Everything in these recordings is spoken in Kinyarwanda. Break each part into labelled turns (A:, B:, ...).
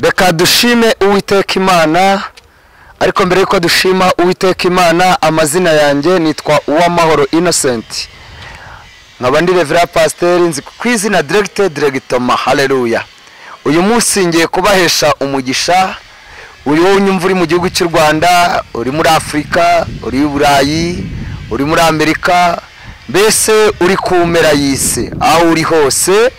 A: reka dushime uwiteka imana ariko mbere y'uko dushima uwiteka imana amazina yanjye nitwa uwamahoro innocent nkaba ndi revera pasiteri nzi ku izina diregite diregitoma hareruya uyu munsi ngiye kubahesha umugisha uri wowe unyumva uri mu gihugu cy'u rwanda uri muri afurika uri i burayi uri muri amerika mbese uri ku mpera y'isi aho uri hose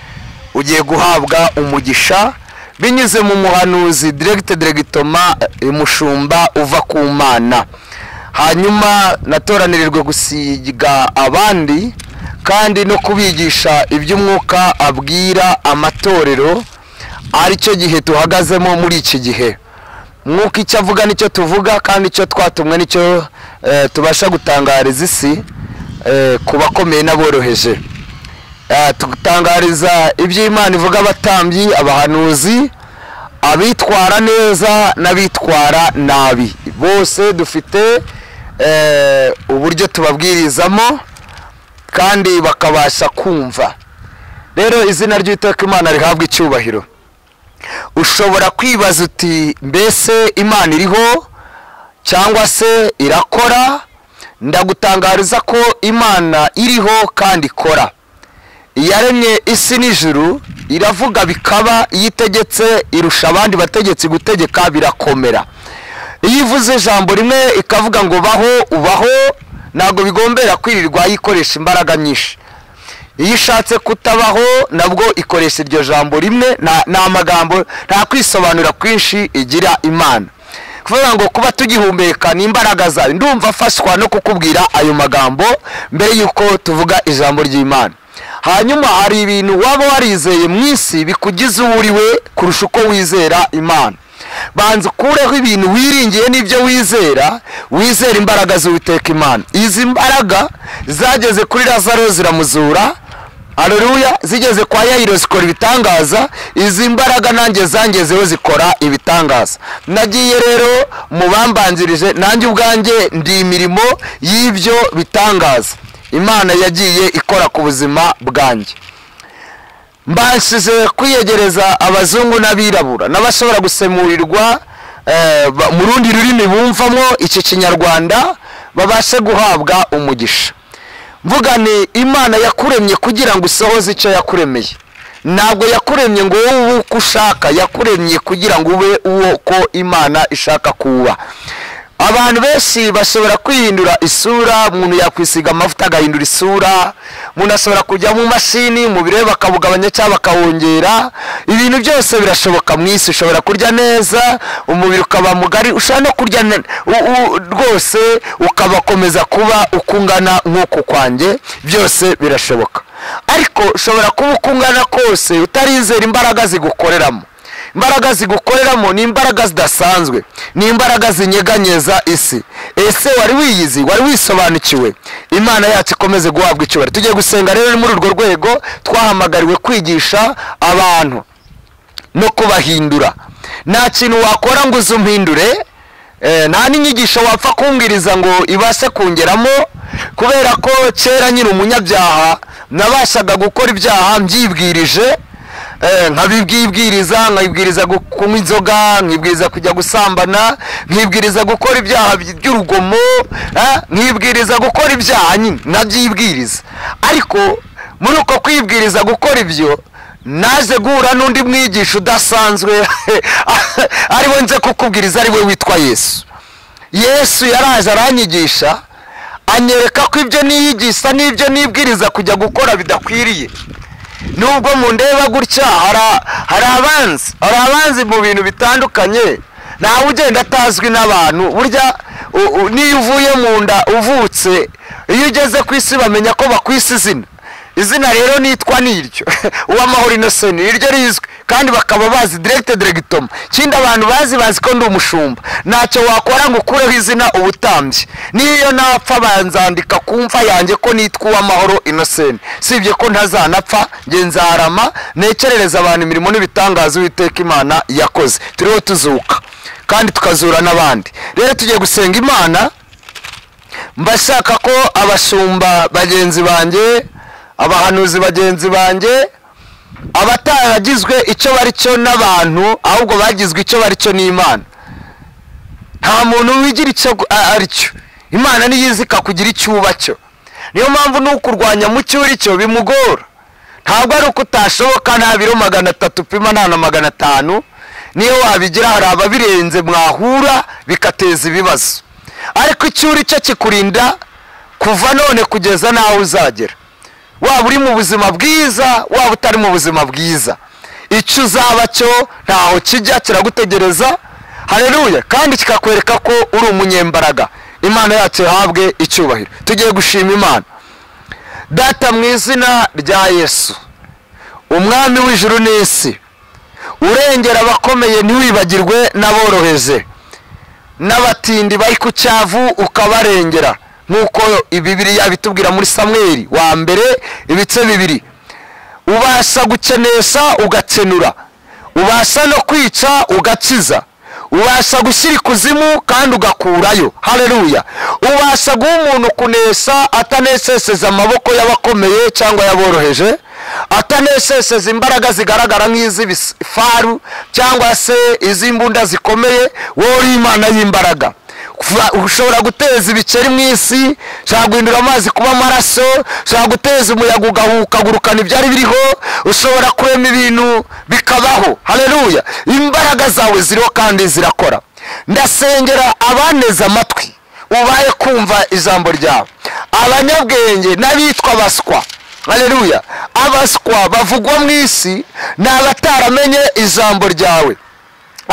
A: ugiye guhabwa umugisha binyuze mu muhanuzi diregite diregitoma umushumba uva ku mana hanyuma natoranirijwe gusiga abandi kandi no kubigisha iby'umwuka abwira amatorero aricyo gihe tuhagazemo muri iki gihe mwuka icyo avuga nicyo tuvuga kandi icyo twatumwe nicyo tubasha gutangariza isi ku bakomeye n'aboroheje tugutangariza ibyo imana ivuga abatambyi abahanuzi abitwara neza n'abitwara nabi bose dufite uburyo tubabwirizamo kandi bakabasha kumva rero izina ry'iteka imana rihabwa icyubahiro ushobora kwibaza uti mbese imana iriho cyangwa se irakora ndagutangariza ko imana iriho kandi ikora yaremye isi n'ijuru iravuga bikaba iyo itegetse irusha abandi bategetsi gutegeka birakomera iyo ivuze ijambo rimwe ikavuga ngo baho ubaho ntabwo bigombera kwirirwa yikoresha imbaraga nyinshi iyo ishatse kutabaho nabwo ikoresha iryo jambo rimwe nta magambo nta kwisobanura kwinshi igira imana kuvuga ngo kuba tugihumeka ni imbaraga zawe ndumva afashwa no kukubwira ayo magambo mbere y'uko tuvuga ijambo ry'imana hanyuma hari ibintu waba warizeye mu isi bikugize uwo uri we kurusha uko wizera imana banza ukureho ibintu wiringiye n'ibyo wizera wizera imbaraga z'uwiteka imana izi mbaraga zageze kuri lazaro ziramuzura areruya zigeze kwa yayiro zikora ibitangaza izi mbaraga nanjye zangezeho zikora ibitangaza nagiye rero mu bambanzirije nanjye ubwanjye ndi imirimo y'ibyo bitangaza imana yagiye ikora ku buzima bwanjye mbashije kwiyegereza abazungu n'abirabura n'abashobora gusemurirwa mu rundi rurimi bumvamo iki kinyarwanda babashe guhabwa umugisha mvugane imana yakuremye kugira ngo usohoze icyo yakuremeye ntabwo yakuremye ngo wowe ube uko ushaka yakuremye kugira ngo ube uwo ko imana ishaka kuba abantu benshi bashobora kwihindura isura umuntu yakwisiga amavuta agahindura isura umuntu ashobora kujya mu mashini umubiri we bakawugabanya cyangwa bakawongera ibintu byose birashoboka mu isi ushobora kurya neza umubiri ukaba mugari ushobora no kurya rwose ukabakomeza kuba uko ungana nk'uku kwanjye byose birashoboka ariko ushobora kuba uko ungana kose utarizera imbaraga zigukoreramo imbaraga zigukoreramo ni imbaraga zidasanzwe ni imbaraga zinyeganyeza isi ese wari wiyizi wari wisobanukiwe imana yacu ikomeze guhabwa icyubahiro tugiye gusenga rero muri urwo rwego twahamagariwe kwigisha abantu no kubahindura nta kintu wakora ngo uze umpindure nta n'inyigisho wapfa kumbwiriza ngo ibashe kungeramo kubera ko kera nyiri umunyabyaha nabashaga gukora ibyaha mbyibwirije nkabibwibwiriza nkabibwiriza kunywa inzoga nkibwiriza kujya gusambana nkibwiriza gukora ibyaha by'urugomo nkibwiriza gukora ibyaha nyine nabyibwiriza ariko muri uko kwibwiriza gukora ibyo naje guhura n'undi mwigisha udasanzwe ariwe nze kukubwiriza ariwe witwa yesu yesu yaraje aranyigisha anyereka ko ibyo niyigisha n'ibyo nibwiriza kujya gukora bidakwiriye nubwo mundeba gutya hari abanzi hari abanzi mu bintu bitandukanye ntawe ugenda atazwi n'abantu burya n'iyo uvuye mu nda uvutse iyo ugeze ku isi bamenya ko bakwise izina izina rero nitwa niryo uwamahoro inoseni niryo rizwi kandi bakaba bazi diregite diregitoma ikindi abantu bazi bazi ko ndi umushumba ntacyo wakora ngo ukureho izina ubutambye n'iyo napfa banzandika ku mva yanjye ko nitwa uwamahoro inoseni sibye ko ntazanapfa nge nzarama ntekerereza abantu imirimo n'ibitangaza uwiteka imana yakoze turiho tuzuka kandi tukazura n'abandi rero tugiye gusenga imana mbashaka ko abashumba bagenzi banjye abahanuzi bagenzi banjye abataragizwe icyo bari cyo n'abantu ahubwo bagizwe icyo bari cyo n'imana nta muntu wigira icyo a- ari cyo imana niyo izi ikakugira icyo uba cyo niyo mpamvu n'ukurwanya mu cyo uri cyo bimugora ntabwo ari uko utashoboka nta biro magana atatu upima nta na magana atanu niyo wabigira hari ababirenze mwahura bigateza ibibazo ariko icyo uri cyo kikurinda kuva none kugeza n'aho uzagera waba uri mu buzima bwiza waba utari mu buzima bwiza icyo uzaba cyo ntaho kijya kiragutegereza hareruya kandi kikakwereka ko uri umunyembaraga imana yacu yahabwe icyubahiro tugiye gushima imana data mu izina rya yesu umwami w'ijuru n'isi urengera abakomeye ntiwibagirwe n'aboroheje n'abatindi bari ku cyavu ukabarengera nk'uko ibibiriya bitubwira muri samweri wa mbere ibice bibiri ubasha gukenesha ugakenura ubasha no kwica ugakiza ubasha gushyira ikuzimu kandi ugakurayo hareruya ubasha guha umuntu kunesha ataneseseza amaboko y'abakomeye cyangwa y'aboroheje ataneseseza imbaraga zigaragara nk'iz'ibifaru cyangwa se iz'imbunda zikomeye wowe uri imana y'imbaraga Kuva- ushobora guteza ibikeri mu isi ushobora guhindura amazi kuba amaraso ushobora guteza umuyaga ukagurukana ibyari biriho ushobora kurema ibintu bikabaho hareruya imbaraga zawe ziriho kandi zirakora ndasengera abaneze amatwi ubaye kumva ijambo ryawe abanyabwenge n'abitwa baswa hareruya abaswa bavugwa mu isi ni abataramenye ijambo ryawe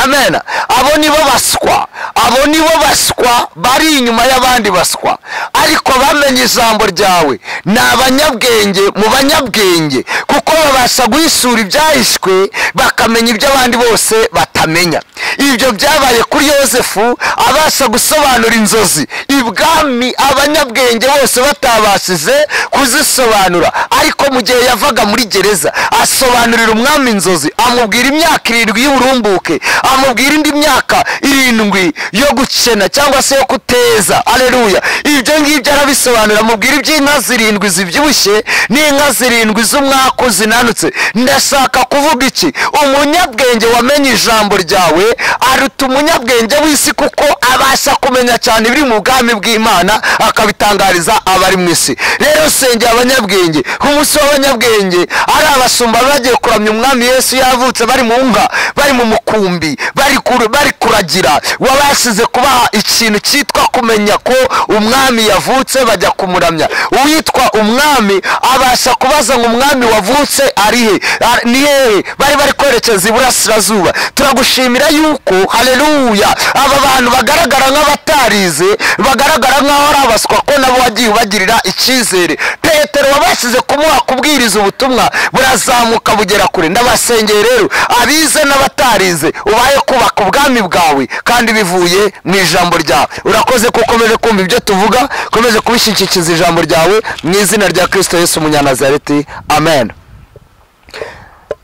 A: amen abo nibo baswa abo nibo baswa bari inyuma y'abandi baswa ariko bamenye ijambo ryawe ni abanyabwenge mu banyabwenge kuko babasha guhishura ibyahishwe bakamenya ibyo abandi bose batamenya ibyo byabaye kuri yosefu abasha gusobanura inzozi ibwami abanyabwenge bose batabashije kuzisobanura ariko mu gihe yavaga muri gereza asobanurira umwami inzozi amubwira imyaka irindwi y'uburumbuke amubwira indi myaka irindwi yo gukena cyangwa se yo kuteza aleluya ibyo ngibyo arabisobanura amubwira iby'inka zirindwi zibyibushye n'inka zirindwi z'umwaku zinanutse ndashaka kuvuga iki umunyabwenge wamenye ijambo ryawe aruta umunyabwenge w'isi kuko abasha kumenya cyane ibiri mu bwami bw'imana akabitangariza abari mu isi rero sengera abanyabwenge ku munsi w'abanyabwenge ari abasumba bari bagiye kuramya umwami yesu yavutse bari mu nka bari mu mukumbi bari kur- bari kuragira wabashize kubaha ikintu cyitwa kumenya ko umwami yavutse bajya kumuramya uwitwa umwami abasha kubaza ngo umwami wavutse ari he A- ni hehe bari bari kwerekeza iburasirazuba turagushimira yuko haleluya aba bantu bagaragara nk'abatarize bagaragara nk'aho ari abaswa ko nabo wagiye ubagirira icyizere petero wabashyize kumuha kubwiriza ubutumwa burazamuka bugera kure ndabasengeye rero abize n'abatarize ubaye kubaka ubwami bwawe kandi bivuye mu ijambo ryawe urakoze ko ukomeje kumva ibyo tuvuga ukomeje kubishyikikiza ijambo ryawe mu izina rya kirisito yesu umunyanazareti amen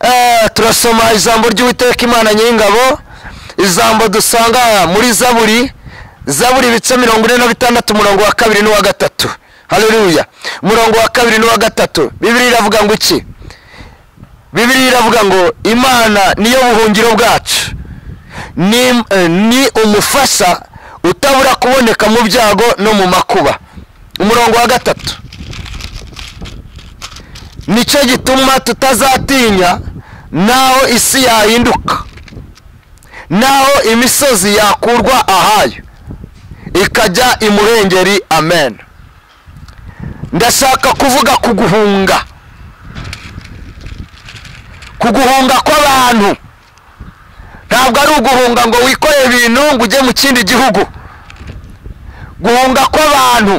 A: Eh, turasoma ijambo ry'uwiteka imana nyir'ingabo ijambo dusanga muri zaburi zaburi ibice mirongo ine na bitandatu umurongo wa kabiri n'uwa gatatu haleluya umurongo wa kabiri n'uwa gatatu bibiri iravuga ngo iki bibiri iravuga ngo imana niyo buhungiro bwacu ni, eh, ni umufasha utabura kuboneka mu byago no mu makuba umurongo wa gatatu nicyo gituma tutazatinya naho isi yahinduka naho imisozi yakurwa ahayo ikajya imurengeri amen ndashaka kuvuga kuguhunga kuguhunga kw'abantu ntabwo ari uguhunga ngo wikoreye ibintu ngo ujye mu kindi gihugu guhunga kw'abantu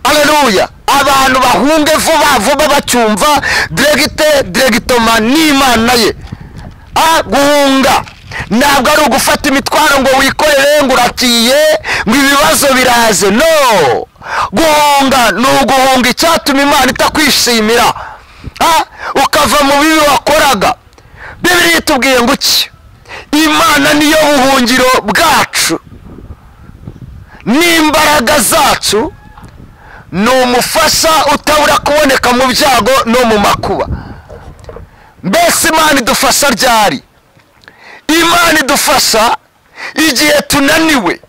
A: aleluya abantu bahunge vuba vuba bacyumva diregite diregitoma n'imana ye a guhunga ntabwo ari ugufata imitwaro ngo wikorere ngo urakiye ngo ibibazo biraze no guhunga ni uguhunga icyatuma imana itakwishimira Ah, ukava mu bibi wakoraga bibiri itubwiye ngo iki imana niyo buhungiro bwacu n'imbaraga zacu ni umufasha utabura kuboneka mu byago no mu makuba mbese imana idufasha ryari imana idufasha igihe tunaniwe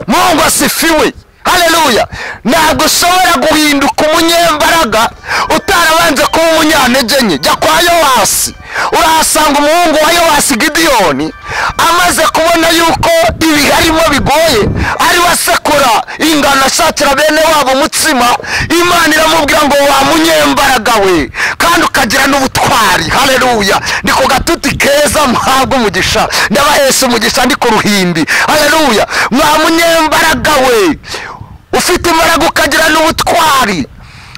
A: mungu asifiwe haleluya ntabwo ushobora guhinduka umunyembaraga utarabanje kuba umunyantege nke jya kwa yowasi urahasanga umuhungu wa yowasi gidiyoni amaze kubona yuko ibi harimo bigoye ariwe asekura ingano ashakira bene wabo umutsima imana iramubwira ngo wa munyembaraga we kandi ukagira n'ubutwari haleluya ni ku gatuti keza muhabwa umugisha ndabahesha umugisha ndi ku ruhimbi haleluya mwa munyembaraga we ufite imbaraga ukagira n'ubutwari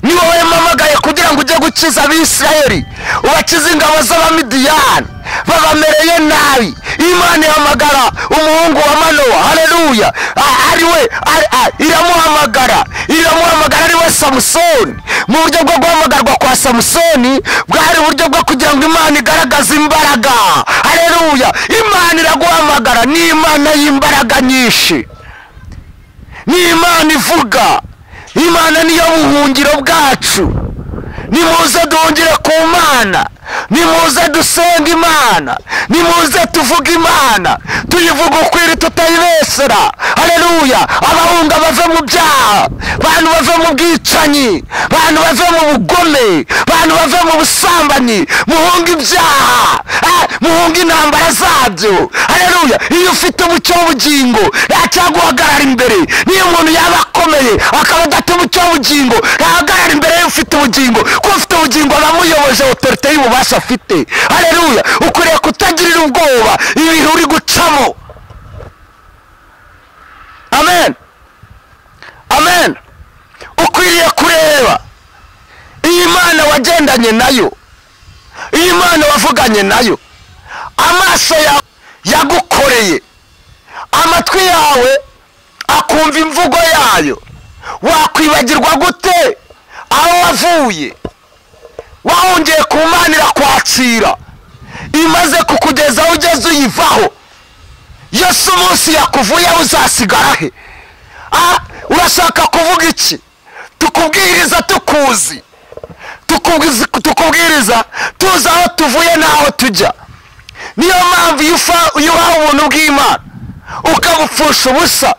A: ni wowe mpamagaye kugira ngo ujye gukiza abisirayeli ubakize ingabo z'abamidiyani babamereye nabi imana ihamagara umuhungu wa manowa haleluya A- ari we ari- a- iramuhamagara iramuhamagara ari we samusoni mu buryo bwo guhamagarwa kwa samusoni bwari uburyo bwo kugira ngo imana igaragaze imbaraga haleluya imana iraguhamagara ni imana y'imbaraga nyinshi ni imana ivuga imana niyo buhungiro bwacu nimuze duhungire ku mana nimuze dusenga imana nimuze tuvuge imana tuyivuga ukwiri tutayibesera haleluya abahunga bave mu byaha bantu bave mu bwicanyi bantu bave mu bugome bantu bave mu busambanyi muhunge ibyaha eh, muhunge intambara zabyo haleluya iyo ufite umucyo w'ubugingo ntacyaguhagarara imbere niyo umuntu yaba akomeye akaba adafite umucyo w'ubugingo ntahagarara imbere y'ufite ubugingo kuko ufite ubugingo aba amuyoboje otorite y'ububasha afite haleluya ukwiriye kutagirira ubwoba ibintu uri gucamo amen amen ukwiriye kureba iyi mana wagendanye nayo iyi mana wavuganye nayo amaso yawe yagukoreye amatwi yawe akumva imvugo yayo wakwibagirwa gute aho wavuye wahongeye ku mana irakwakira imaze kukugezaho ugeze uyivaho yose umunsi yakuvuyeho uzasigara he Ah, urashaka kuvuga iki tukubwiriza tukuzi tukubwiza- tukubwiriza tuzi aho tuvuye n'aho tujya niyo mpamvu iyo ufa- iyo uhawe ubuntu bw'imana ukabupfusha ubusa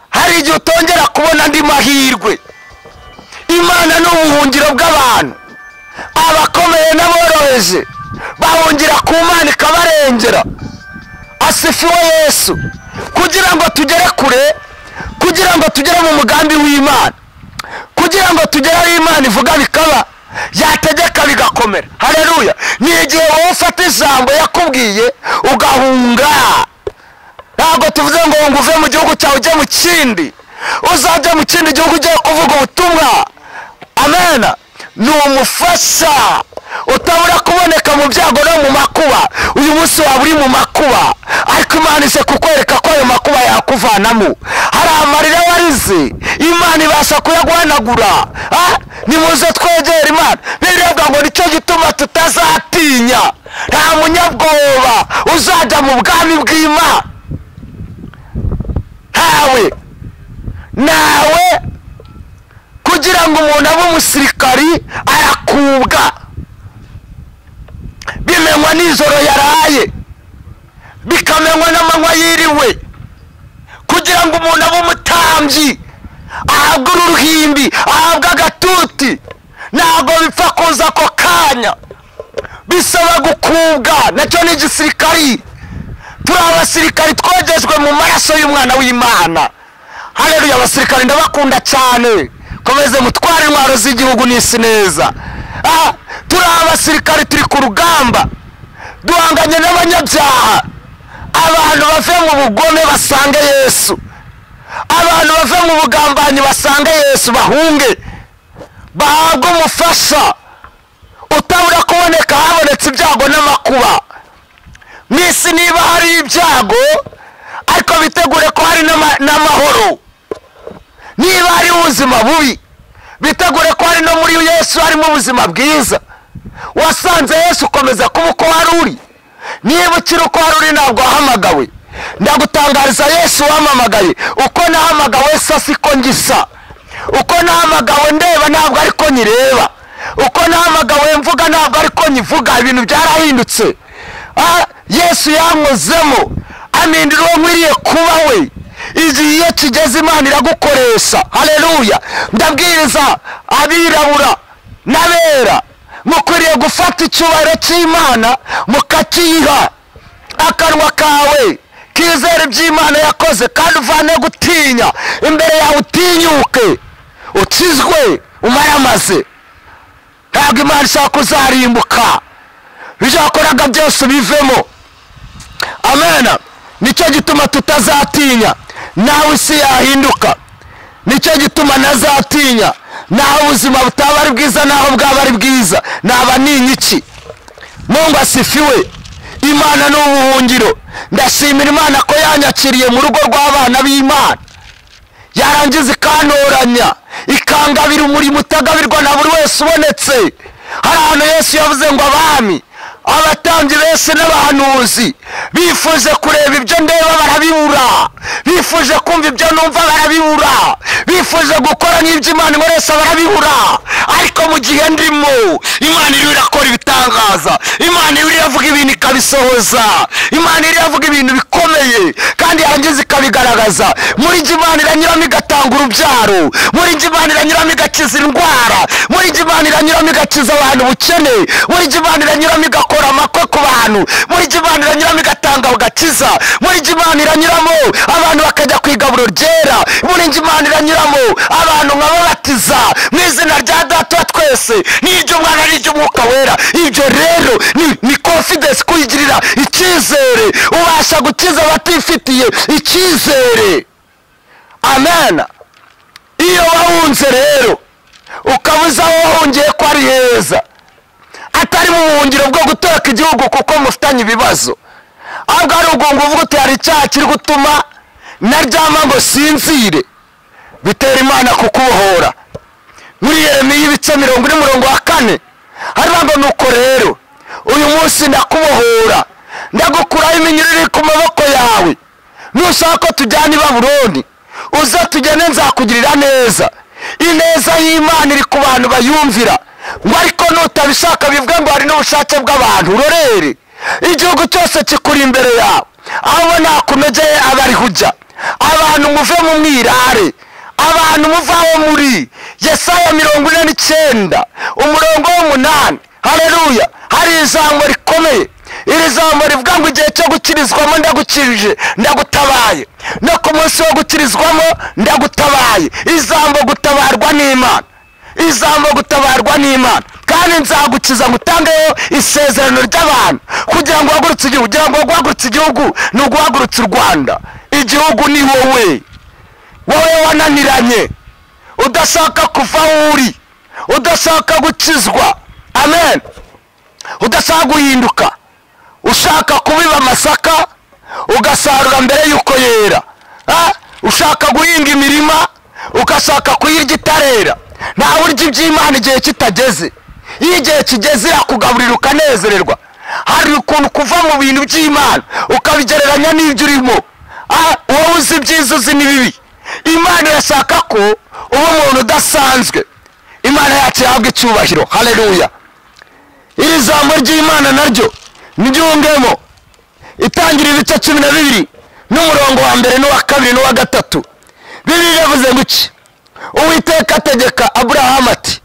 A: hari igihe utongera kubona andi mahirwe imana ni ubuhungiro bw'abantu abakomeye n'aboroheje bahungira ku mana ikabarengera asifiwe yesu kugira ngo tugere kure kugira ngo tugere mu mugambi w'imana kugira ngo tugere aho imana ivuga bikaba yategeka bigakomera haleluya ni igihe wowe ufata ijambo yakubwiye ugahunga ntabwo tuvuze ngo ngo uve mu gihugu cyawe ujye mu kindi uzajya mu kindi gihugu ugiye kuvuga ubutumwa amena ni umufasha utabura kuboneka mu byago no mu makuba uyu munsi waba uri mu makuba ariko imana ije kukwereka ko ayo makuba yakuvanamo hari amarira warize imana ibasha kuyaguhanagura Ah, nimuze twegere imana biravuga ngo nicyo gituma tutazatinya nta munyabwoba uzajya mu bwami bw'imana ntawe nawe kugira ngo umuntu abe umusirikari arakubwa bimenywa nijoro yaraye bikamenywa n'amanywa yiriwe kugira ngo umuntu abe umutambyi ahabwe uruhimbi ahabwe agatuti ntabwo bipfa kuza ako kanya bisaba gukubwa nacyo ni igisirikari turi abasirikari twogejwe mu maraso y'umwana w'imana haleluya abasirikari ndabakunda cyane komeze mutware intwaro z'igihugu n'isi neza Ah, turi abasirikari turi ku rugamba duhanganye n'abanyabyaha abantu bave mu bugome basange yesu abantu bave mu bugambanyi basange yesu bahunge bahabwe umufasha utabura kuboneka habonetse ibyago n'amakuba mu isi niba hari ibyago ariko bitegure ko hari n'ama- n'amahoro niba hari ubuzima bubi bitegure ko hari no muri yesu harimo ubuzima bwiza wasanze yesu ukomeza kuba uko wari uri niba ukiri uko wari uri ntabwo wahamagawe ndagutangariza yesu wamamagaye uko nahamagawe sa siko ngisa uko nahamagawe ndeba ntabwo ariko nyireba uko nahamagawe mvuga ntabwo ariko nyivuga ibintu byarahindutse Ah, yesu yankozemo amindira uwo nkwiriye kuba we igihe iyo kigeze imana iragukoresha hareruya ndabwiriza abirabura n'abera mukwiriye gufata icyubahiro cy'imana mukakiyiha akanwa kawe kizere iby'imana yakoze kandi uvane gutinya imbere yawe utinyuke ukizwe umayamaze ntabwo imana ishaka kuzarimbuka ibyo wakoraga byose ubivemo amena nicyo gituma tutazatinya nawe isi yahinduka nicyo gituma nazatinya naho ubuzima butaba ari bwiza naho bwaba ari bwiza naba ninyiki mungu asifiwe imana ni ubuhungiro ndashimira imana ko yanyakiriye mu rugo rw'abana b'imana yarangiza ikantoranya ikangabira umurimo utagabirwa na buri wese ubonetse hari ahantu yesu yavuze ngo abami abatambyi benshi n'abahanuzi bifuje kureba ibyo ndeba barabibura bifuje kumva ibyo numva barabibura bifuje gukora nk'ibyo imana ikoresha barabibura ariko mu gihe ndimo imana iriho irakora ibitangaza imana iriho iravuga ibintu ikabisohoza imana iriho iravuga ibintu bikomeye kandi yarangiza ikabigaragaza muri njye imana iranyuramo igatanga urubyaro muri njye imana iranyuramo igakiza indwara muri njye imana iranyuramo igakiza abantu ubukene muri njye imana iranyuramo igakora amakwe ku bantu muri njye imana iranyuramo igatanga agakiza muri njye imana iranyuramo abantu bakajya ku igaburo ryera muri njye imana iranyuramo abantu nkababatiza mu izina rya data wa twese n'iry'umwana n'iry'umwuka wera ibyo rero ni ni confidence kuyigirira icyizere ubasha gukiza abatifitiye icyizere amen iyo wahunze rero ukabuza aho wahungiye ko ari heza atari mu buhungiro bwo gutoroka igihugu kuko mufitanye ibibazo ahubwo ari ugungu uvuga uti hari icyaha kiri gutuma naryama ngo sinzire bitera imana kukubohora muri yeremiya ibice mirongo ine murongo wa kane hariya ngo nuko rero uyu munsi ndakubohora ndagukuraho iminyururu iri ku maboko yawe nushaka ko tujyana i babuloni uze tugende nzakugirira neza ineza y'imana iri ku bantu bayumvira ngo ariko nutabishaka bivuge ngo hari n'ubushake bw'abantu urorere igihugu cyose kikuri imbere yawe aho ubona hakunogeye aba ariho ujya abantu muve mu mwirare abantu muve aho muri yesaya mirongo ine n'icyenda umurongo w'umunani hareruya hari ijambo rikomeye iri jambo rivuga ngo igihe cyo gukirizwamo ndagukirije ndagutabaye no ku munsi wo gukirizwamo ndagutabaye ijambo gutabarwa n'imana ijambo gutabarwa n'imana kandi nzagukiza ngo utangeho isezerano ry'abantu kugira ngo uhagurutse igihugu kugira ngo guhagurutse igihugu ni uguhagurutsa u rwanda igihugu ni wowe wowe wananiranye udashaka kuva aho uri udashaka gukizwa amen udashaka guhinduka ushaka kubiba amasaka ugasarura mbere y'uko yera Ah, ushaka guhinga imirima ugashaka kuyirya itarera ntawe urya iby'imana igihe kitageze iyo igihe kigeze irakugaburira ukanezererwa hari ukuntu kuva mu bintu by'imana ukabigereranya n'ibyo urimo Ah, wowe uzi ibyiza uzi n'ibibi imana irashaka ko uba umuntu udasanzwe imana yacu yahabwa icyubahiro hareruya iri jambo ry'imana naryo niryungemo itangira ibice cumi na bibiri n'umurongo wa mbere n'uwa kabiri n'uwa gatatu bibiri yavuze ngo iki uwiteka ategeka aburahamu ati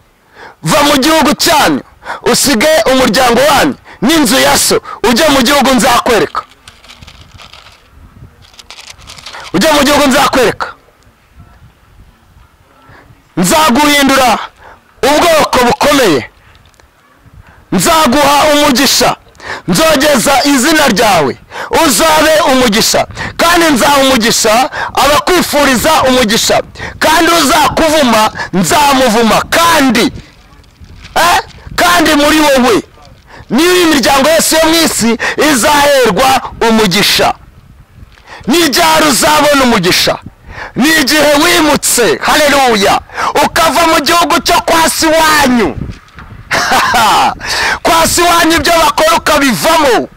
A: va mu gihugu cyanyu usige umuryango wanyu n'inzu ya so ujye mu gihugu nzakwereka ujye mu gihugu nzakwereka nzaguhindura ubwoko bukomeye nzaguha umugisha nzogeza izina ryawe uzabe umugisha kandi nzaha umugisha abakwifuriza umugisha kandi uzakuvuma nzamuvuma kandi eh, kandi muri wowe niyo imiryango yose yo mu isi izaherwa umugisha n'ibyaro uzabona umugisha ni igihe wimutse hareruya ukava mu gihugu cyo kwa se iwanyu kwa se iwanyu ibyo bakora ukabivamo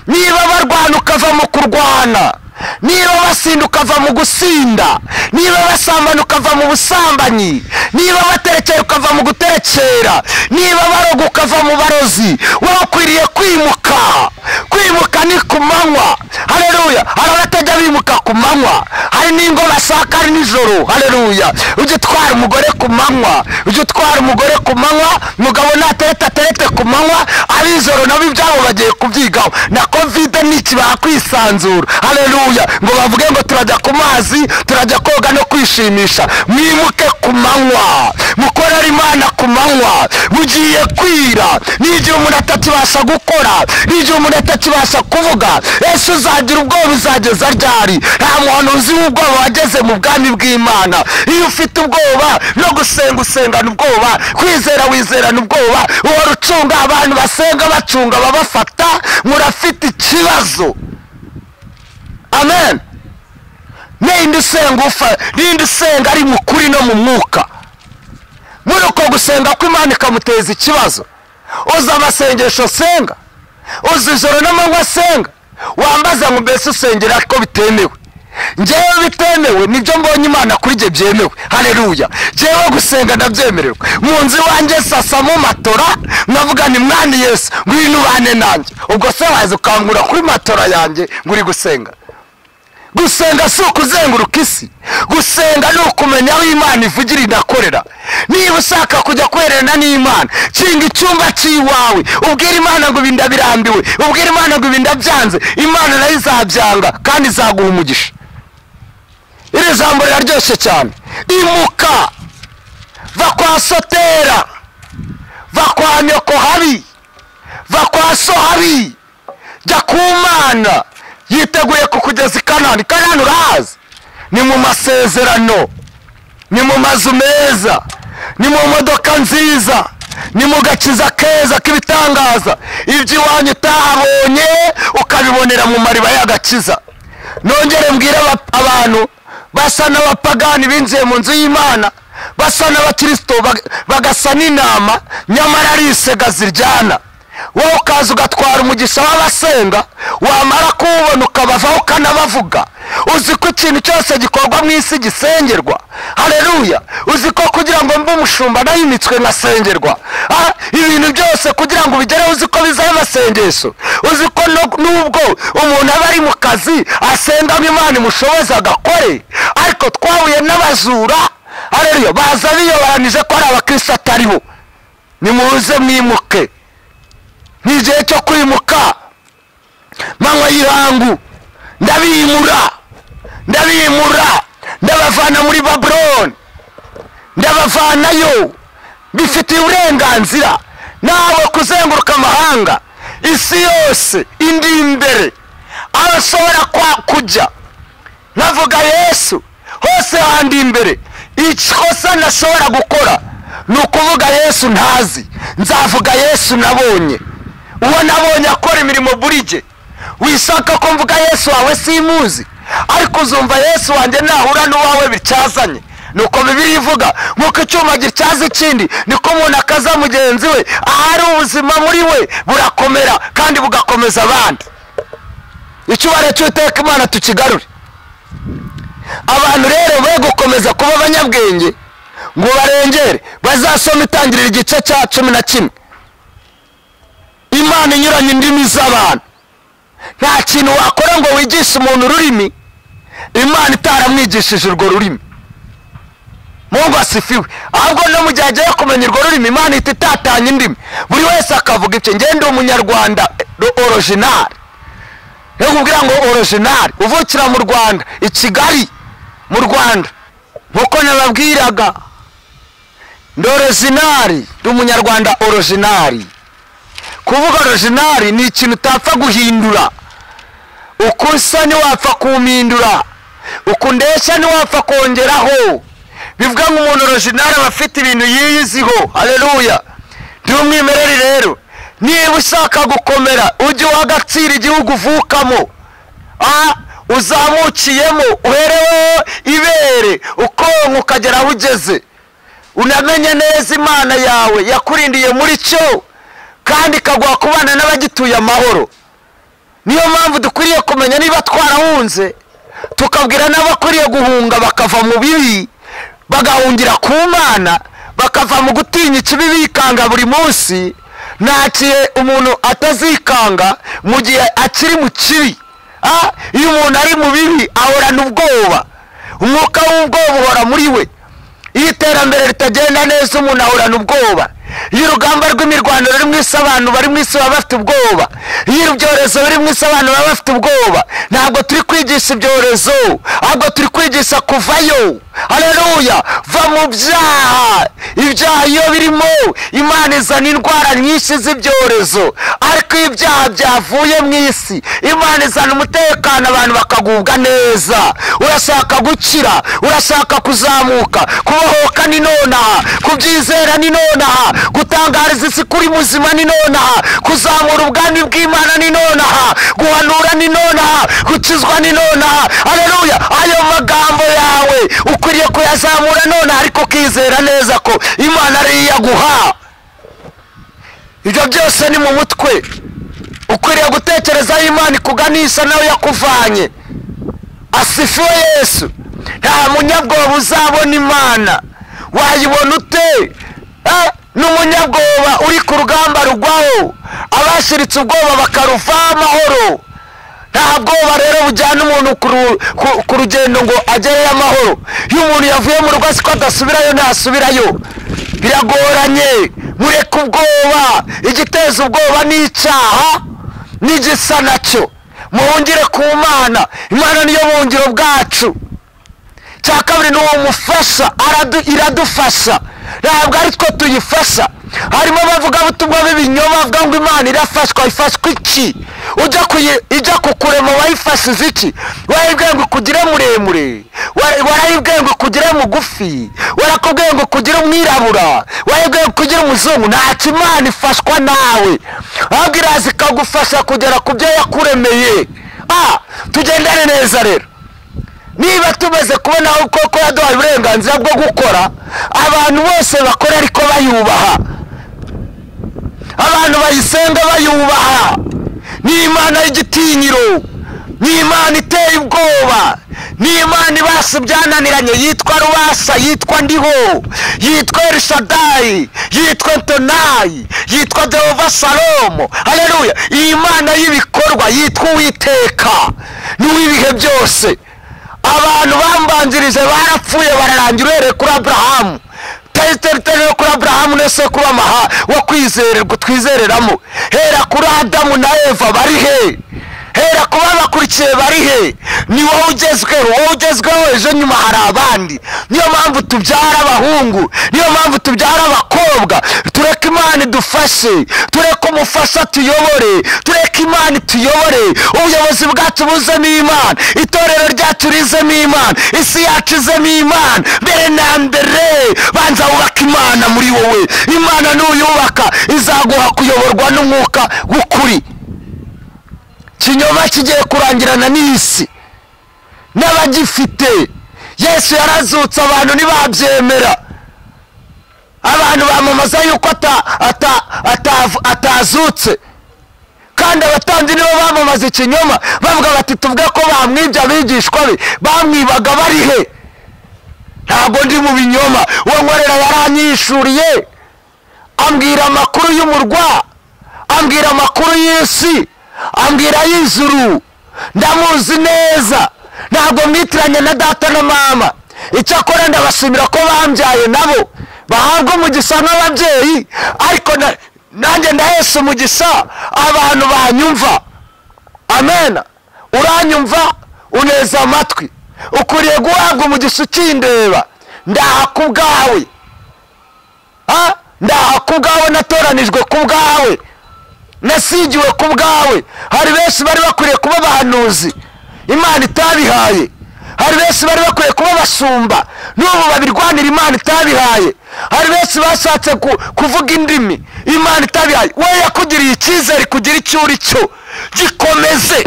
A: niba barwana ukava mu kurwana niba basinda ukava mu gusinda niba basambana ukava mu busambanyi niba batera guterekera ukava mu guterekera niba baroga ukava mu barozi wowe ukwiriye kwimuka kwimuka ni ku manywa hareruya hari abatajya bimuka ku manywa hari n'ingo bashaka ari nijoro hareruya ujya utwara umugore ku manywa ujya utwara umugore ku manywa umugabo natereta aterete ku manywa ab'ijoro nabo ibyabo bagiye kubyigaho na kovide n'iki bakwisanzura hareruya ngo bavuge ngo turajya ku mazi turajya koga no kwishimisha mwimuke ku manywa mukorere imana ku manywa mugiye kwira n'igihe umuntu atakibasha gukora n'igihe umuntu atakibasha kuvuga ese uzagira ubwoba uzageza ryari nta muntu uzi ubwoba wageze mu bwami bw'imana iyo ufite ubwoba no gusenga usengana ubwoba kwizera wizerana ubwoba uhora ucunga abantu basenga bacunga ababafata murafite ikibazo amen ninde usenga ufa ninde usenga ari mu kuri no mu mwuka muri uko gusenga ko imana ikamuteza ikibazo uzi amasengesho asenga uzi ijoro n'amanywa asenga wambaza ngo mbese usengera ko bitemewe ngewe bitemewe nibyo mbonye imana kuri njye byemewe hareruya ngewe gusenga ndabyemererwa mu nzu iwanjye sasamo matora nkavuga ni mwana yesu ngwino ubane nanjye ubwo se waza ukangura kuri matora yanjye ngo uri gusenga gusenga si ukuzenguruka isi gusenga ni ukumenya aho imana ivugira inakorera niba ushaka kujya kwererana n'imana kinga icyumba cy'iwawe ubwira imana ngo ibinda birambiwe ubwira imana ngo ibinda byanze imana nayo izabyanga kandi izaguha umugisha iri jambo riraryoshye cyane imuka va kwa sotera va kwa nyoko habi va kwa so habi jya ku mana yiteguye kukugeza i kanani kanani urahazi ni mu masezerano ni mu mazu meza ni mu modoka nziza ni mu gakiza keza k'ibitangaza iby'iwanyu utahabonye ukabibonera mu mariba y'agakiza nongere mbwire aba- abantu basa n'abapagani binjiye mu nzu y'imana basa n'abakirisito bag- bagasa n'intama nyamara ari isega ziryana wowe ukaza ugatwara umugisha w'abasenga wamara kuwubona ukabavaho ukanabavuga uzi ko ikintu cyose gikorwa mu isi gisengerwa hareruya uzi ko kugira ngo mbe umushumba nayimitswe nkasengerwa Ah, ibintu byose kugira ngo ubigereho uzi ko bizaho amasengesho uzi ko no- nubwo umuntu aba ari mu kazi asengamo imana imushoboza agakore ariko twahuye n'abajura hareruya baza biyobaranije ko hari abakirisitu atariho nimuze mwimuke ni igihe cyo kwimuka manywa y'ihangu ndabimura ndabimura ndabavana muri babuloni ndabavanayo bifitiye uburenganzira nawe kuzenguruka amahanga isi yose indi imbere aho ashobora kwa- kujya navuga yesu hose handi imbere ikosa ntashobora gukora ni ukuvuga yesu ntazi nzavuga yesu nabonye uwo nabonye akora imirimo burije wishaka ko mvuga yesu wawe simuzi ariko uzumva yesu wanjye nahura n'uwawe bityazanye nuko bibiri ivuga nk'uko icyuma gityaza ikindi niko umuntu akaza mugenzi we ahari ubuzima muri we burakomera kandi bugakomeza abandi icyubahiro cy'uteka imana tukigarure abantu rero be gukomeza kuba abanyabwenge ngo barengere bazasoma itangirira igice cya cumi na kimwe imana inyuranye indimi z'abantu nta kintu wakora ngo wigishe umuntu ururimi imana itaramwigishije urwo rurimi mungu asifiwe ahubwo no mu gihe agiye kumenya urwo rurimi imana ihita itatanya indimi buri wese akavuga ibyo njye ndi umunyarwanda orojinari yo kubwira ngo orojinari uvukira mu rwanda i kigali mu rwanda nkuko nababwiraga ndi orojinari ndi umunyarwanda orojinari kuvuga orojinari ni ikintu utapfa guhindura uko usa ntiwapfa kumpindura uko ndeshya ntiwapfa kongeraho bivuga ngo umuntu orojinari aba afite ibintu yiyiziho hareruya ndi umwimerere rero niba ushaka gukomera ujye uha agaciro igihugu uvukamo Ah, uzamukiyemo uhereweho ibere ukonka ukagera aho ugeze unamenye neza imana yawe yakurindiye muri cyo kandi ikaguha kubana n'abagituye amahoro niyo mpamvu dukwiriye kumenya niba twarahunze tukabwira n'abakwiriye guhunga bakava mu bibi bagahungira ku mana bakava mu gutinya ikibi bikanga buri munsi nta kihe umuntu atazikanga mu gihe akiri mu kibi Ah, iyo umuntu ari mu bibi ahorana ubwoba umwuka w'ubwoba uhora muri we iyo iterambere ritagenda neza umuntu ahorana ubwoba iyo urugamba rw'imirwano ruri mu isi abantu bari mu isi baba bafite ubwoba iyo ibyorezo biri mu isi abantu baba bafite ubwoba ntabwo turi kwigisha ibyorezo ahubwo turi kwigisha kuvayo hareruya va mu byaha ibyaha iyo birimo imana izana indwara nyinshi z'ibyorezo ariko iyo ibyaha byavuye mu isi imana izana umutekano abantu bakagubwa neza urashaka gukira urashaka kuzamuka kubohoka ni nonaha kubyizera ni nonaha gutangariza isi kuri muzima ni nonaha kuzamura ubwami bw'imana ni nonaha guhanura ni nonaha gukizwa ni nonaha hareruya ayo magambo yawe ukwiriye kuyazamura nonaha ariko ukizera neza ko imana ariyo iyaguha ibyo byose ni mu mutwe ukwiriye gutekereza aho imana ikuganisha nawe yakuvanye asifiwe yesu nta munyabwoba uzabona imana wayibona ute Eh, n'umunyabwoba uri ku rugamba rugwaho abashiritse ubwoba bakaruvaho amahoro nta bwoba rero bujyana umuntu ku ru- ku- ku rugendo ngo agereyo amahoro iyo umuntu yavuye mu rugo azi ko adasubirayo ntasubirayo biragoranye mureke ubwoba igiteza ubwoba ni icyaha n'igisa nacyo muhungire ku mana imana niyo buhungiro bwacu cya kabiri ni uwo mufasha aradu- iradufasha ntabwo ari two tuyifasha harimo abavugabutumwa b'ibinyoma bavuga ngo imana irafashwa ifashwa iki ujya kuyi- ijya kukurema wayifashize iki warayibwiye ngo ikugire muremure wa- warayibwiye ngo ikugire mugufi warakubwiye ngo ukugire umwirabura warayibwiye ngo ukugire umuzungu ntacyo imana ifashwa nawe ahubwo iraza ikagufasha kugera ku byo yakuremeye Ah, tugendane neza rero niba tumeze kubona koko yaduhaye uburenganzira bwo gukora abantu bose bakora ariko bayubaha abantu bayisenga bayubaha ni imana y'igitinyiro ni imana iteye ubwoba ni imana ibasa ibyananiranye yitwa rubasa yitwa ndiho yitwa elishadayi yitwa tonayi yitwa jehova salomo hareruya iyi mana y'ibikorwa yitwa uwiteka ni uw'ibihe byose abantu bambanzirije barapfuye bararangira uhereye kuri aburahamu tayiteriteri yo kuri aburahamu ne sekuru w'amaha wo kwizererwa twizereramo hera kuri adamu na eva bari he hera ku babakurikiye bari he ni wowe ugezweho wowe ugezweho ejo nyuma hari abandi niyo mpamvu tubyara abahungu niyo mpamvu tubyara abakobwa tureke imana idufashe tureke umufasha tuyobore tureke imana ituyobore ubuyobozi bwacu buzemo imana itorero ryacu rizemo imana isi yacu izemo imana mbere na mbere banza wubake imana muri wowe imana nuyubaka izaguha kuyoborwa n'umwuka w'ukuri kinyoma kigiye kurangirana n'isi n'abagifite yesu yarazutse abantu ntibabyemera abantu bamamaza yuko ata- ata- atavu- atazutse kandi abatambyi nibo bamamaza ikinyoma bavuga bati tuvuge ko bamwibye abigishwa be bamwibaga bari he ntabwo ndi mu binyoma uwo nkorera yaranyishuriye ambwira amakuru y'umurwa ambwira amakuru y'isi ambwira y'ijuru ndamuzi neza ntabwo mwitiranye na data na mama icyakora ndabashimira ko bambyaye nabo bahabwa umugisha n'ababyeyi ariko na- nanjye ndahesha umugisha abantu banyumva amena uranyumva uneza amatwi ukwiriye guhabwa umugisha ukindeba ndaha ku bwawe Ah, ndaha ku bwawe natoranijwe ku bwawe nasigiwe ku bwawe hari benshi bari bakwiriye kuba abahanuzi imana itabihaye hari benshi bari bakwiriye kuba abashumba n'ubu babirwanira imana itabihaye hari benshi bashatse ku- kuvuga indimi imana itabihaye wowe yakugiriye icyizere kugira icyo uri cyo gikomeze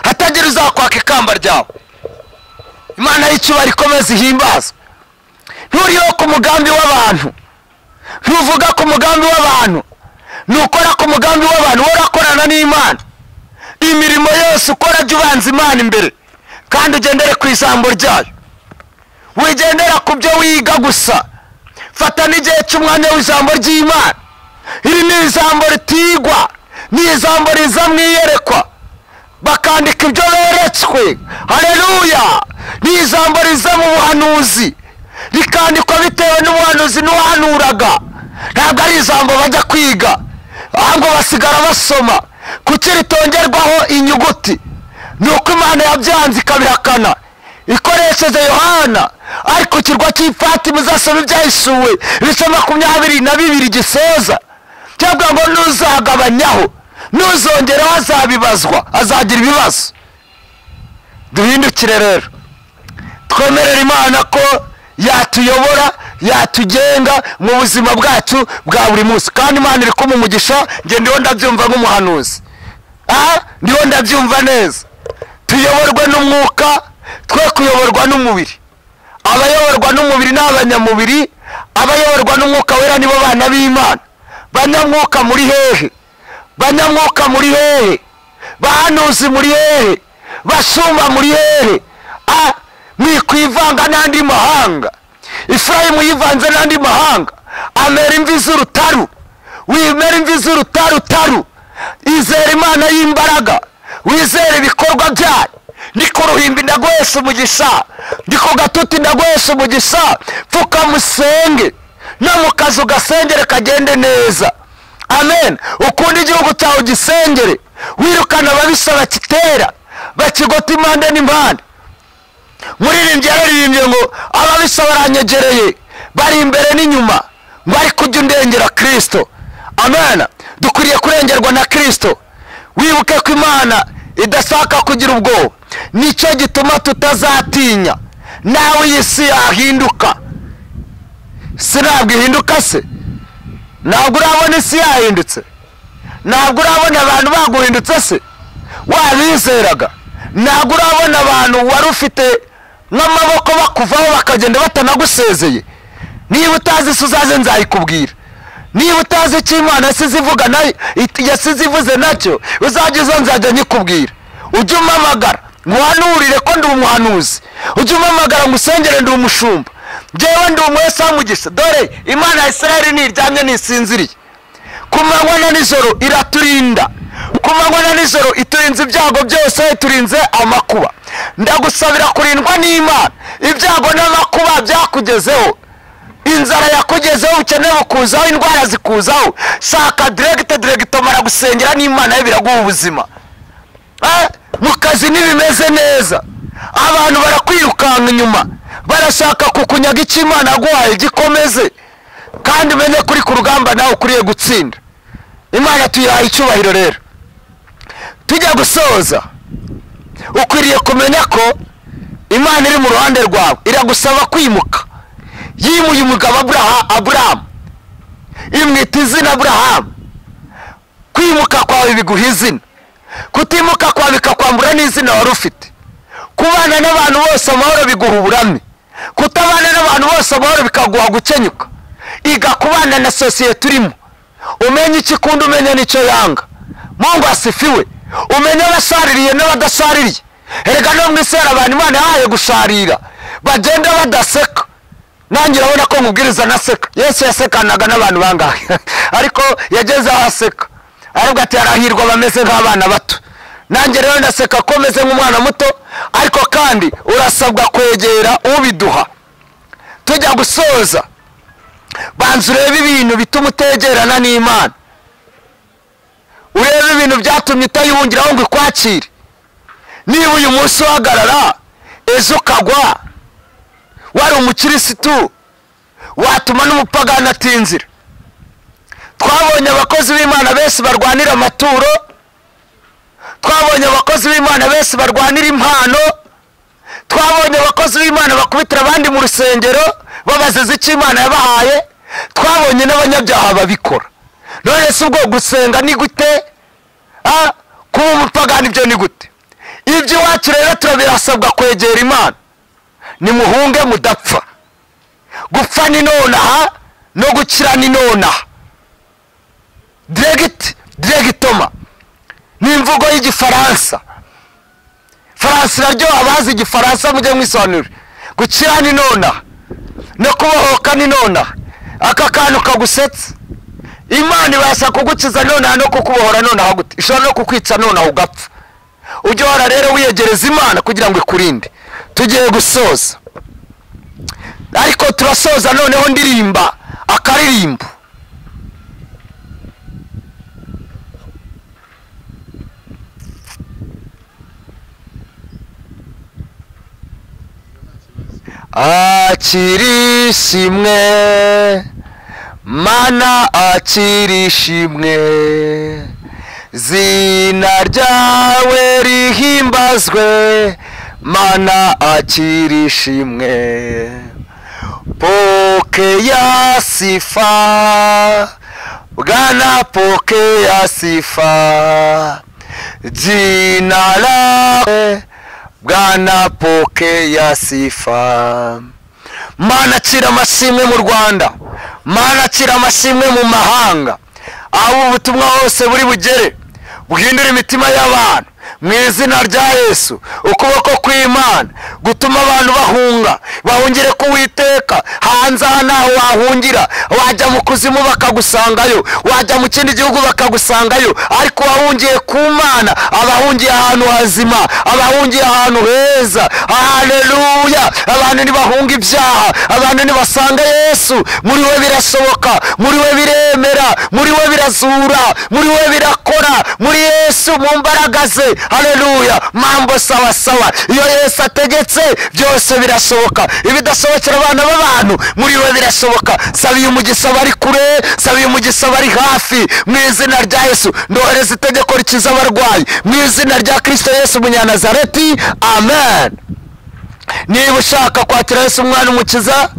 A: hatagira uzakwaka ikamba ryawe imana y'icyubahiro ikomeze ihimbaze nturiho ku mugambi w'abantu ntuvuga ku mugambi w'abantu ntukora ku mugambi w'abantu wowe urakorana n'imana imirimo yose ukora jya ubanza imana imbere kandi ugendere ku ijambo ryayo wigendera ku byo wiga gusa fata n'igihe cy'umwanya w'ijambo ry'imana iri ni ijambo ritigwa ni ijambo riza mu iyerekwa bakandika ibyo beretswe hareruya ni ijambo riza mu buhanuzi rikandikwa bitewe n'ubuhanuzi n'uhanuraga ntabwo ari ijambo bajya kwiga ahubwo basigara basoma kuki ritongerwaho inyuguti ni uko imana yabyanze ikabihakana ikoresheje yohana ariko kirwa cy'ifatima uzasoma ibyahisuwe ibice makumyabiri na bibiri gisoza cyangwa ngo ntuzagabanyaho ntuzongeraho azabibazwa azagira ibibazo duhindukire rero twemerera imana ko yatuyobora yatugenga mu buzima bwacu bwa buri munsi kandi imana iri kumuha umugisha njye ndiho ndabyumva nk'umuhanuzi aha ndiho ndabyumva neza tuyoborwe n'umwuka twe kuyoborwa n'umubiri abayoborwa n'umubiri ni abanyamubiri abayoborwa n'umwuka wera nibo bana b'imana banyamwuka muri hehe banyamwuka muri hehe bahanuzi muri hehe basumba muri hehe a mwikwivanga n'andi mahanga ifurayimu yivanze n'andi mahanga amera imvi z'urutaru wimera imvi z'urutaru taru izera imana y'imbaraga wizere ibikorwa byayo ndi ku ruhimbi ndaguhesha umugisha ndi ku gatuti ndaguhesha umugisha pfukamusenge no mu kazu gasengere kagende neza amen ukunde igihugu cyawe ugisengere wirukana ababisha bakitera bakigota impande n'impande muririmbyi yararirimbye ngo ababisha baranyegereye bari imbere n'inyuma ngo ariko ujye undengera kirisito amen dukwiriye kurengerwa na kirisito wibuke ko imana idashaka kugira ubwoba nicyo gituma tutazatinya nawe iyi si yahinduka si ntabwo ihinduka se ntabwo urabona isi yahindutse ntabwo urabona abantu baguhindutse se wabizeraga ntabwo urabona abantu wari ufite n'amaboko bakuvaho bakagenda batanagusezeye niba utazi isi uzaze nzayikubwira niba utazi icyo imana yasize ivuga nayo yasize ivuze nacyo uzajya uza nzajya nyikubwira ujye umamagara nkuhanurire ko ndi umuhanuzi ujye umamagara ngo usengere ndi umushumba ngewe ndi umuhesa w'umugisha dore imana ya israel ntiryamye ntisinziriye ku manywa na nijoro iraturinda ku manywa na nijoro iturinze ibyago byose iturinze amakuba ndagusabira kurindwa n'imana ibyago n'amakuba byakugezeho inzara yakugezeho ubukene bukuzaho indwara zikuzaho shaka diregite diregite mara gusengera n'imana ye biraguha ubuzima mu kazi ntibimeze neza abantu barakwirukanka inyuma barashaka kukunyaga icyo imana yaguhaye gikomeze kandi umenye kuri ku rugamba nawe ukuriye gutsinda imana tuyihaye icyubahiro rero tujya gusoza ukwiriye kumenya ko imana iri mu ruhande rwawe iragusaba kwimuka yimuye umugabo aburahamu imwita izina aburahamu kwimuka kwawe biguha izina kutimuka kwawe bikakwambura n'izina wari ufite kubana n'abantu bose amahoro biguha uburame kutabana n'abantu bose amahoro bikaguha gukenyuka iga kubana na sosiyete urimo umenye icyo ikunda umenye n'icyo yanga mungu asifiwe umenye abashaririye n'abadashaririye erega no mu isi hari abantu imana yahaye gusharira bagenda badaseka nange urabona ko nkubwiriza anaseka yesu yasekanaga n'abantu bangahe ariko yageze aho aseka aravuga ati harahirwa bameze nk'abana bato nanjye rero ndaseka ko umeze nk'umwana muto ariko kandi urasabwa kwegera ubiduha tujya gusoza banza urebe ibintu bituma utegerana n'imana urebe ibintu byatumye utayihungiraho ngo ikwakire niba uyu munsi uhagarara ejo ukagwa wari umukirisitu watuma n'umupagani atinzira twabonye abakozi b'imana benshi barwanira amaturo twabonye abakozi b'imana benshi barwanira impano twabonye abakozi b'imana bakubitira abandi mu rusengero babaziza icyo imana yabahaye twabonye n'abanyabyaha babikora none si ubwo gusenga ni gute kuba umupagani ibyo ni gute ibyo iwacu rero turabirasabwa kwegera imana nimuhunge mudapfa gupfa ni nonaha no gukira ni nonaha diregiti diregitoma ni imvugo y'igifaransa faransa iraryoha abazi igifaransa mujye mwisobanurira gukira ni nonaha no kubohoka ni nonaha aka kantu kagusetsa imana ibasha kugukiza nonaha no kukubohora nonaha gute ishobora no kukwica nonaha ugapfa ujye uhora rero wiyegereza imana kugira ngo ikurinde tugiye gusoza ariko turasoza noneho ndirimba akaririmbo akirishimwe mana akirishimwe zina ryawe rihimbazwe mana akirishimwe poke ya sifa bwana poke ya sifa jina lawe bwana poke ya sifa mana akira amashimwe mu rwanda mana akira amashimwe mu mahanga aho ubutumwa hose buri bugere bwindura imitima y'abantu mu izina rya yesu ukuboko kw'imana gutuma abantu bahunga bahungire k'uwiteka hanze aha ntaho wahungira wajya mu kuzimu bakagusangayo wajya mu kindi gihugu bakagusangayo ariko uwahungiye ku mana abahungiye ahantu hazima abahungiye ahantu heza haleluya abantu ntibahunga ibyaha abantu ntibasanga yesu muri we birashoboka muri we biremera muri we birazura muri we birakora muri yesu mu mbaraga ze haleluya mambo sawa sawa iyo yesu ategetse byose birashoboka ibidashobokera abana b'abantu muri we birashoboka sabiye umugisha bari kure sabiye umugisha bari hafi mu izina rya yesu ndohereza itegeko rikiza abarwayi mu izina rya kirisito yesu munyanazareti amen niba ushaka kwakira yesu umwana umukiza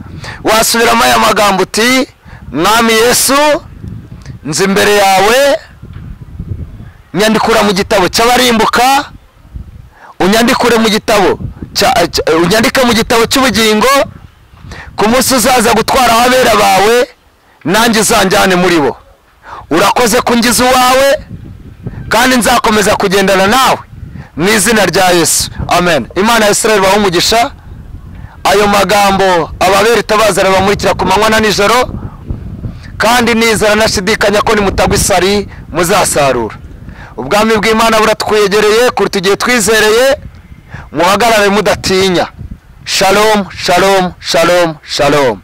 A: wasubiramo aya magambo uti mwami yesu nzi imbere yawe nyandikura mu gitabo cy'abarimbuka unyandikure mu gitabo cya- cya- unyandike mu gitabo cy'ubugingo ku munsi uzaza gutwara ababera bawe nanjye uzanjyane muri bo urakoze kungiza uwawe kandi nzakomeza kugendana nawe mu izina rya yesu amen imana ya israel ibahe umugisha ayo magambo ababera itabaza arabamurikira ku manywa na nijoro kandi nizera nashidikanya ko nimutagwa isari muzasarura ubwami bw'imana buratwegereye kuruta igihe twizereye muhagarare mudatinya shalomu shalomu shalomu shalomu